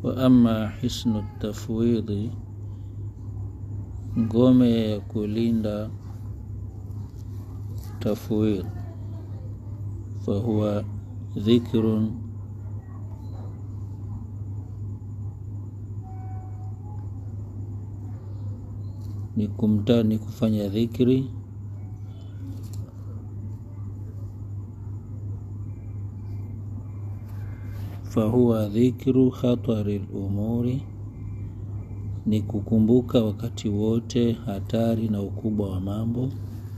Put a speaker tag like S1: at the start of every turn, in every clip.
S1: wa ama hisnu tafwidhi ngome ya kulinda tafwidh fahuwa dhikrun ni kumta ni kufanya dhikri fahuwa dhikru khatari lumuri ni kukumbuka wakati wote hatari na ukubwa wa mambo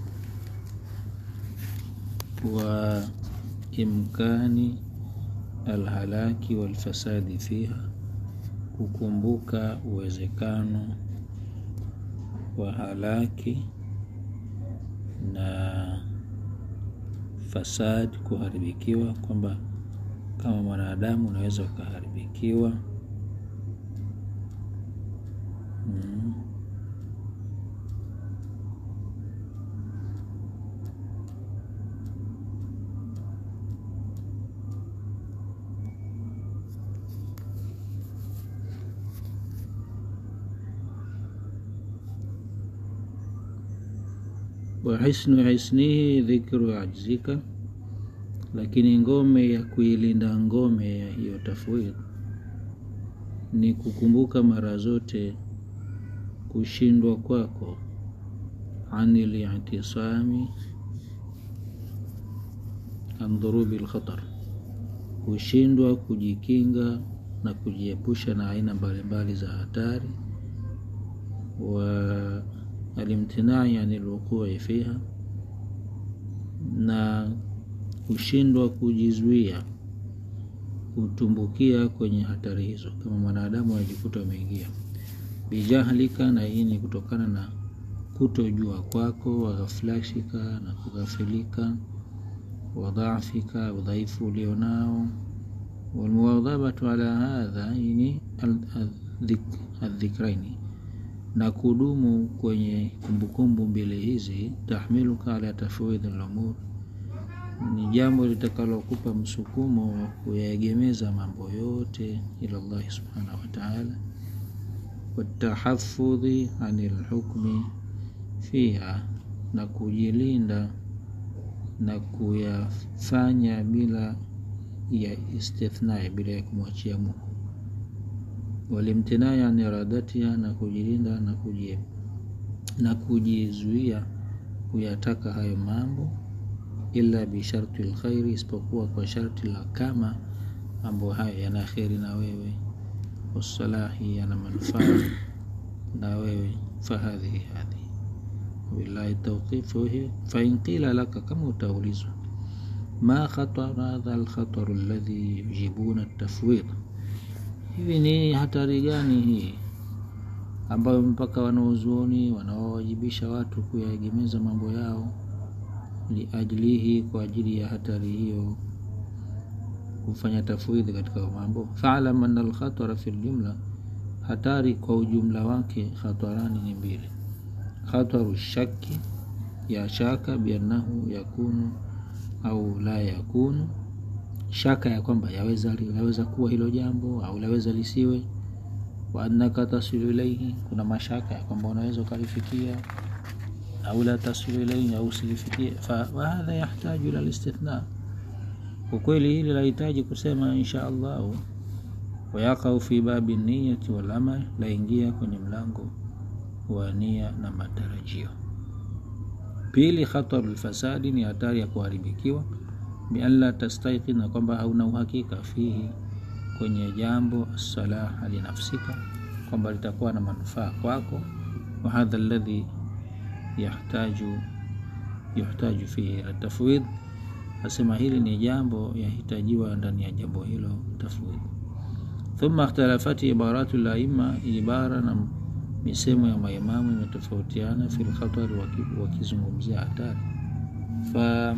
S1: wa imkani alhalaki walfasadi fiha kukumbuka uwezekano wa halaki na fasadi kuharibikiwa kwamba kama mwanadamu unaweza ukaharibikiwa mm. wa hisnu hisnihi dhikru ajzika lakini ngome ya kuilinda ngome ya hiyo tafwid ni kukumbuka mara zote kushindwa kwako anil i'tisami an dhurubi lkhatar kushindwa kujikinga na kujiepusha na aina mbalimbali za hatari wa alimtinai ani lwuqui fiha na kushindwa kujizuia kutumbukia kwenye hatari hizo kama mwanadamu anajikuta ameingia bijahlika na hii ni kutokana na kutojua kwako waghaflashika na kughafilika wadhafika udhaifu ulionao walmuwadhabatu ala hadha ini aldhikraini na kudumu kwenye kumbukumbu mbili hizi tahmiluka ala tafwidhi lumur ni jambo litakalokupa msukumo wa kuyaegemeza mambo yote ila llahi subhanahu wataala watahafudhi ani lhukmi fiha na kujilinda na kuyafanya bila ya istithnai bila ya kumwachia Mungu walimtinai an iradatiha na kujilinda na kujie, na kujizuia kuyataka hayo mambo illa bisharti lkhairi, isipokuwa kwa sharti la kama mambo hayo yana kheri na wewe, wasalahi, yana manufaa na wewe, fahadhihi hadhihi billahi tawqifu. Fain qila laka, kama utaulizwa, ma khatar hadha alkhataru alladhi yujibuna tafwid hivi ni hatari gani hii ambayo mpaka wanaozuoni wanaowajibisha watu kuyaegemeza mambo yao liajlihi, kwa ajili ya hatari hiyo kufanya tafwidhi katika mambo. Faalam anna alkhatara fi ljumla, hatari kwa ujumla wake, khatarani ni mbili. Khataru shaki, ya shaka biannahu yakunu au la yakunu shaka ya kwamba yaweza, yaweza kuwa hilo jambo au laweza lisiwe. Wa annaka tasilu ilaihi, kuna mashaka ya kwamba unaweza ukalifikia au la tasilu ilaihi au usilifikie. Wahadha yahtaju ila listithna, kwa kweli hili lahitaji kusema insha allahu. Wayaqau fi babi niyati wal amal, laingia kwenye mlango wa nia na matarajio. Pili, khataru lfasadi, ni hatari ya kuharibikiwa bian la tastaiqin, na kwamba hauna uhakika fihi, kwenye jambo assalaha linafsika, kwamba litakuwa na manufaa kwako. Wa hadha alladhi yahtaju yuhtaju fihi ila tafwid, asema hili ni jambo yahitajiwa ndani ya jambo hilo tafwid. Thumma ikhtalafati ibaratu laima, ibara na misemo ya maimamu imetofautiana fi lkhatari, wakizungumzia hatari fa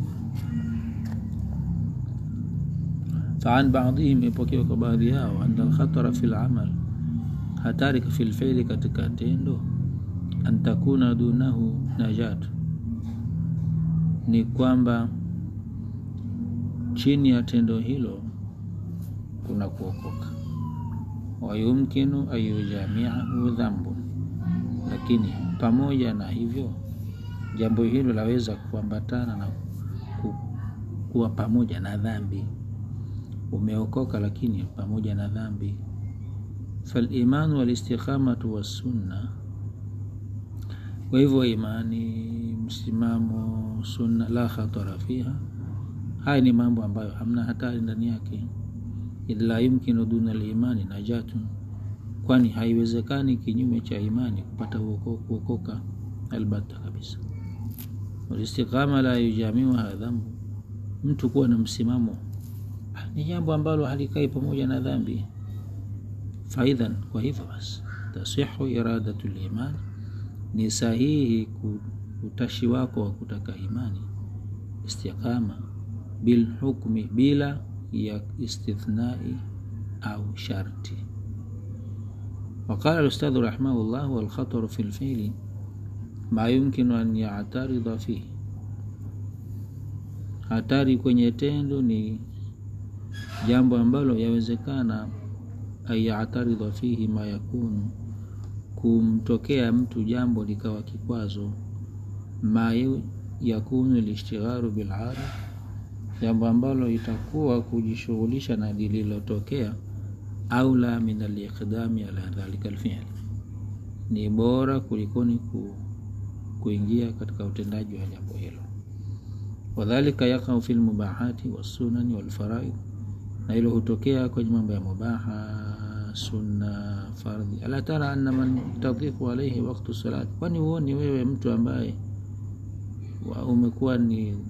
S1: faan baadhihim, ipokewa kwa baadhi yao, anna alkhatara fi lamal, hatari fi lfeili, katika tendo, an takuna dunahu najatu, ni kwamba chini ya tendo hilo kuna kuokoka. wayumkinu an yujamiahu dhambun, lakini pamoja na hivyo jambo hilo laweza kuambatana na ku, kuwa pamoja na dhambi. Umeokoka lakini pamoja na dhambi. Falimanu walistiqamatu wassunna, kwa hivyo imani, msimamo, sunna la khatara fiha, haya ni mambo ambayo hamna hatari ndani yake. Idh la yumkinu duna limani najatun, kwani haiwezekani kinyume cha imani kupata kuokoka albata kabisa. Walistiqama la yujamiuha dhambu, mtu kuwa na msimamo ni jambo ambalo halikai pamoja na dhambi. Faidhan, kwa hivyo basi, tasihu iradatu liman, ni sahihi utashi wako wa kutaka imani istiqama bilhukmi, bila ya istithnai au sharti. Waqala alustadhu rahimahullah, walkhataru fi lfili ma yumkinu an yataridha fihi, hatari kwenye tendo ni jambo ambalo yawezekana ayataridha fihi ma yakunu, kumtokea mtu jambo likawa kikwazo. Ma yakunu lishtigharu bilada, jambo ambalo itakuwa kujishughulisha na lililotokea. Aula min aliqdami ala dhalika alfi'l, ni bora kulikoni ku, kuingia katika utendaji wa jambo hilo. Wadhalika yaqau fi lmubahati wassunani walfaraid na hilo hutokea kwenye mambo ya mubaha, sunna, fardhi. Ala tara anna man tadhiqu alayhi waqtu salati, kwani huoni wewe mtu ambaye umekuwa ni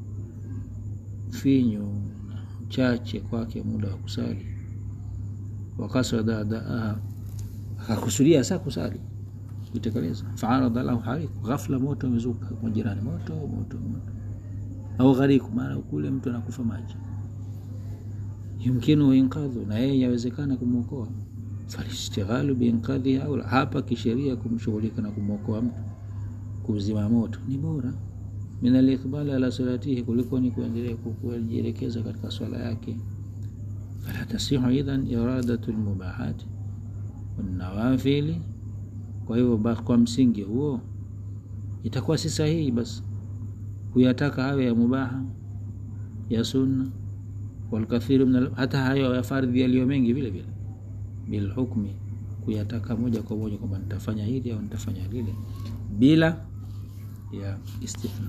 S1: finyu na mchache kwake muda wa kusali, wakasada adaaha, akakusudia saa kusali kuitekeleza, faaradha lahu hariku, ghafla moto umezuka kwa jirani, moto moto moto, au ghariku, maana kule mtu anakufa maji yumkinu inqadhu, na yeye yawezekana kumwokoa. Falishtighalu biinqadhi aula, hapa kisheria kumshughulika na kumwokoa mtu kuzima moto ni bora min aliqbali ala salatihi, kuliko ni kuendelea kujielekeza katika swala yake. Fala tasihu idhan iradatu lmubahati wanawafili. Kwa hivyo kwa msingi huo itakuwa si sahihi basi kuyataka hayo ya mubaha ya sunna walkathiru min hata hayo ya fardhi yaliyo mengi vile vile, bilhukmi, kuyataka moja kwa moja kwamba nitafanya hili au nitafanya lile bila ya istithna.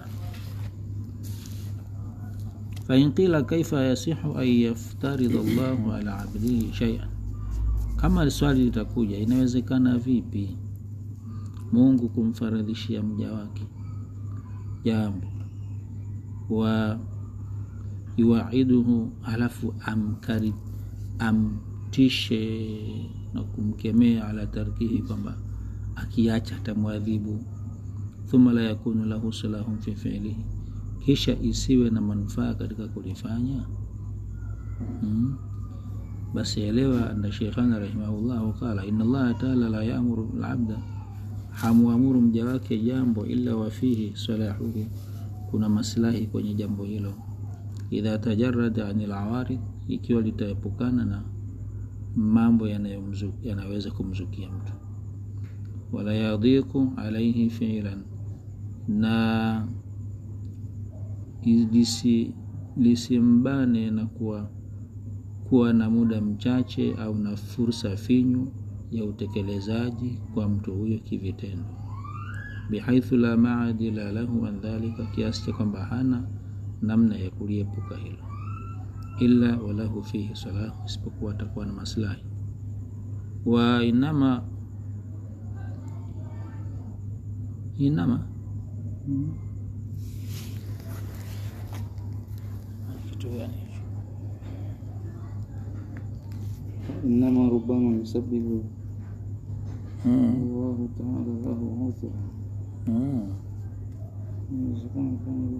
S1: Fain qila kaifa yasihu an yaftaridha Allahu ala abdihi shay'an, kama swali litakuja, inawezekana vipi Mungu kumfaradhishia mja wake jambo wa yuwaiduhu halafu amkari amtishe na kumkemea ala tarkihi, kwamba akiacha atamwadhibu. Thumma la yakunu lahu salahun fi fi'lihi, kisha isiwe na manufaa katika kulifanya. Hmm. Basi elewa anda Sheikhana rahimahullah qala inna Allaha taala la yaamuru labda, hamuamuru mja wake jambo illa wafihi salahuhu, kuna maslahi kwenye jambo hilo idha tajarada anil awarid, ikiwa litaepukana na mambo yanaweza kumzukia mtu. Wala yadhiqu alaihi fi'lan, na lisimbane na kuwa, kuwa na muda mchache au na fursa finyu ya utekelezaji kwa mtu huyo kivitendo, bihaithu la maadila lahu an dhalika, kiasi cha kwamba hana namna ya kuliepuka hilo, illa walahu fihi salahu, isipokuwa atakuwa na maslahi. Wa inama inama kitu gani
S2: inama rubama yusabibu Allahu taala lahu udhra inawezekana kama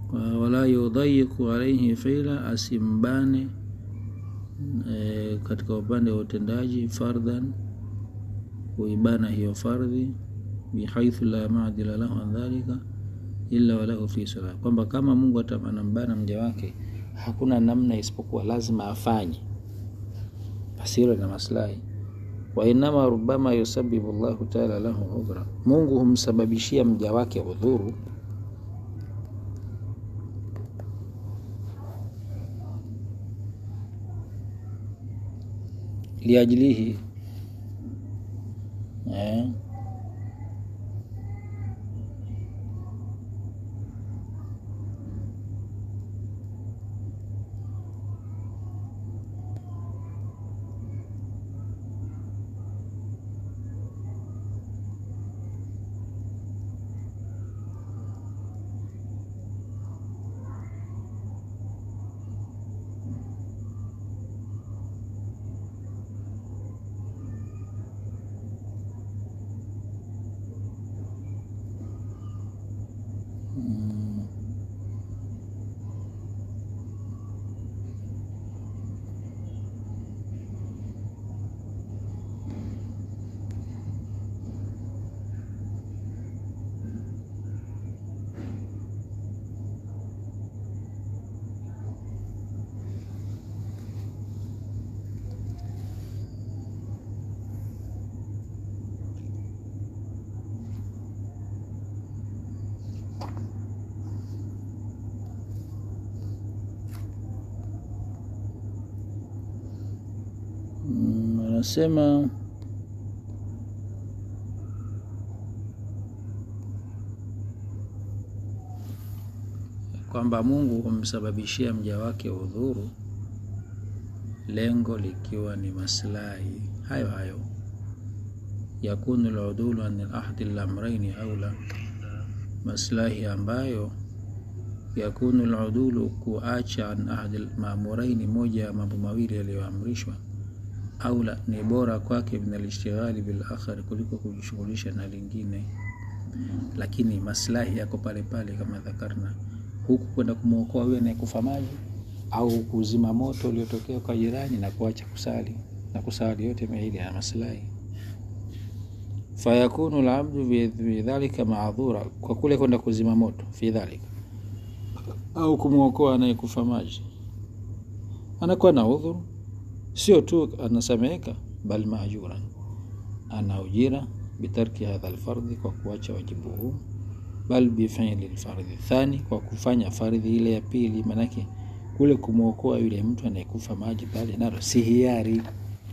S1: Wa- wala yudhayiqu alaihi fi'la asimbane e, katika upande wa utendaji fardhan kuibana hiyo fardhi bihaithu la maadila lahu an dhalika illa walahu fi sala kwamba kama mungu ata- anambana mja wake hakuna namna isipokuwa lazima afanye basi hilo na maslahi wa inama rubama yusabibu llahu taala lahu udhra mungu humsababishia mja wake udhuru liajilihi eh, mm, mm, anasema kwamba mungu humsababishia mja wake udhuru lengo likiwa ni maslahi hayo hayo yakunu ludulu an ahdi lamraini aula maslahi ambayo yakunu ludulu kuacha an ahdi lmamuraini moja ya mambo mawili yaliyoamrishwa aula ni bora kwake min alishtighali bilakhari kuliko kujishughulisha na lingine lakini maslahi yako pale pale kama dhakarna huku kwenda kumwokoa huyo anayekufa maji au kuzima moto uliotokea kwa jirani na kuacha kusali na kusali yote mawili ya maslahi fayakunu labdu bidhalika maadhura kwa kule kwenda kuzima moto fi dhalika au kumwokoa anayekufa maji anakuwa na udhuru sio tu anasameheka bal mahjuran ana ujira bitarki hadha alfardhi kwa kuacha wajibu huu bal bifili lfardhi thani kwa kufanya fardhi ile ya pili manake kule kumwokoa yule mtu anayekufa maji pale nalo si hiari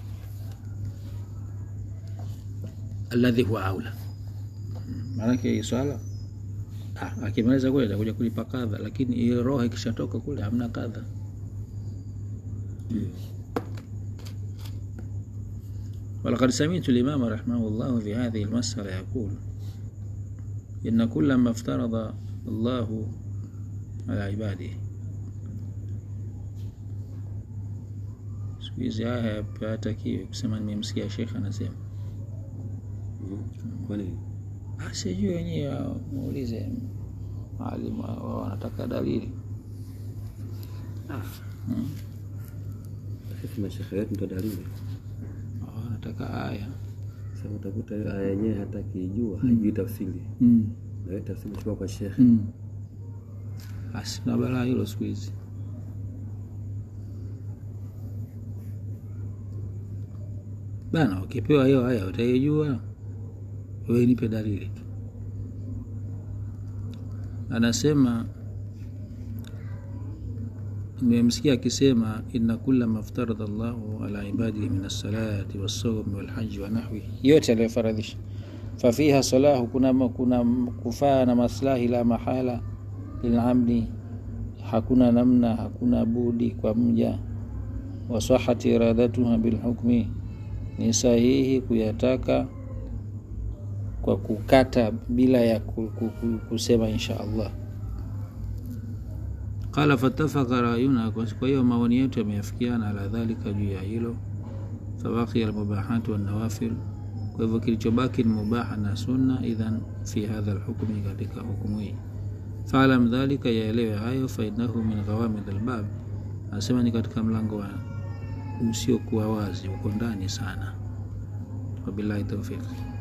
S1: alladhi huwa aula Mm, maanake hii swala ah, akimaliza kule atakuja kulipa kadha lakini hiyo roho ikishatoka kule hamna kadha ولقد سمعت الإمام رحمه الله في هذه المسألة يقول إن كل ما افترض الله على عباده siku hizi haya hatakiwi kusema nimemsikia shekh anasema
S3: Kwa nini?
S1: Ah, sijui wenyewe muulize maalimu wao wanataka dalili Hmm.
S3: Sisi mashekhe wetu ndo dalili.
S1: Wao wanataka aya
S3: Sasa utakuta hiyo aya yenyewe hata kiijua hajui tafsiri,
S1: mm.
S3: na hiyo tafsiri chukua kwa shekhe.
S1: mm. basi na balaa hilo siku hizi bana ukipewa hiyo aya utaijua wewe nipe dalili tu anasema nimemsikia akisema inna kulla maftaradha llahu ala ibadihi min alsalati walsaumi walhaji wa nahwihi yote aliyofaradhisha fafiha salahu kuna, kuna kufaa na maslahi la mahala lilamdi hakuna namna hakuna budi kwa mja wasahati iradatuha bilhukmi ni sahihi kuyataka kwa kukata bila ya ku- ku- ku- kusema insha allah qala fatafaka rayuna kwa kwa hiyo maoni yetu yameafikiana ala dhalika juu ya hilo fabakia almubahatu wannawafil kwa hivyo kilichobaki ni mubaha na sunna idhan fi hadha lhukmi katika hukumu hii Faalam dhalika, yaelewe hayo. Fainahu min ghawamid albab, anasema ni katika mlango wa usiokuwa wazi, uko ndani sana. Wabillahi taufiq.